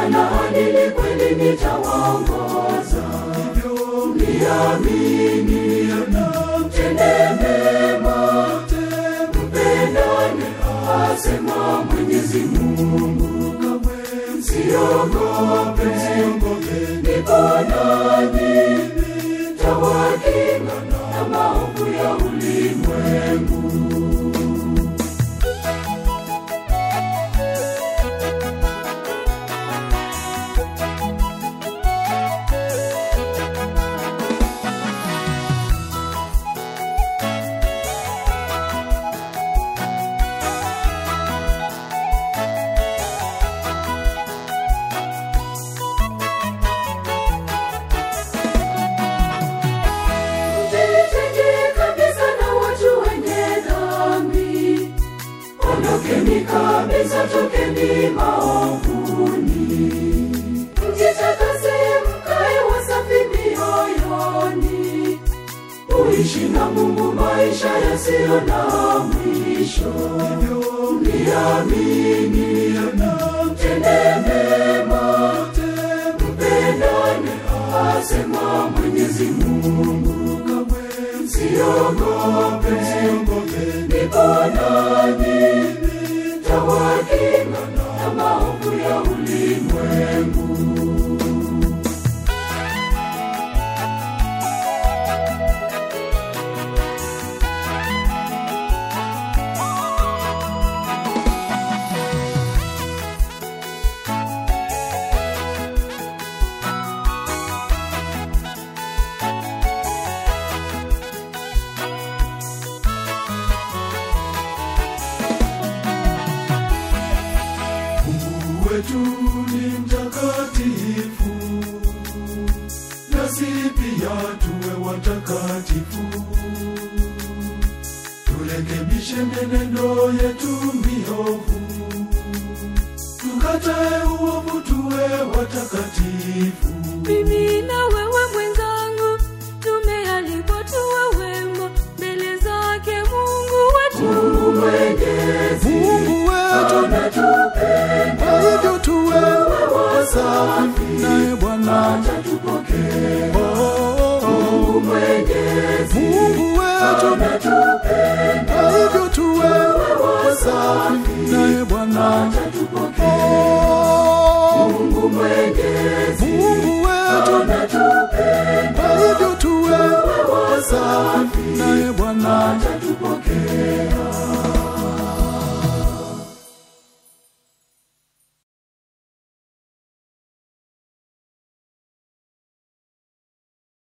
Kanaani kweli nitawaongoza. Niamini, tende mema, mpendane, asema Mwenyezi Mungu. Msiogope, nipo nanyi, tawakinga na maovu ya ulimwengu. Mjitenge kabisa na watu wenye dhambi, ondokeni kabisa, tokeni maovuni. Mjitakase mkae wasafi mioyoni, uishi na Mungu maisha yasiyo na mwisho. Niamini, tende mema, mpendane, asema Mwenyezi Mungu. Msiogope, nipo nanyi, tawakinga na maovu ya ulimwengu. Mungu wetu ni mtakatifu, nasi pia tuwe watakatifu. Turekebishe mienendo yetu miovu, tukatae uovu, tuwe watakatifu. mimi na wewe mwenzangu tumealikwa tuwe wema mbele zake mungu wetu Mungu Mwenyezi Mungu wetu, anatupenda, kwa hivyo tuwe wasafi, naye Bwana atatupokea. oh, Mungu Mwenyezi Mungu wetu, anatupenda, kwa hivyo tuwe wasafi,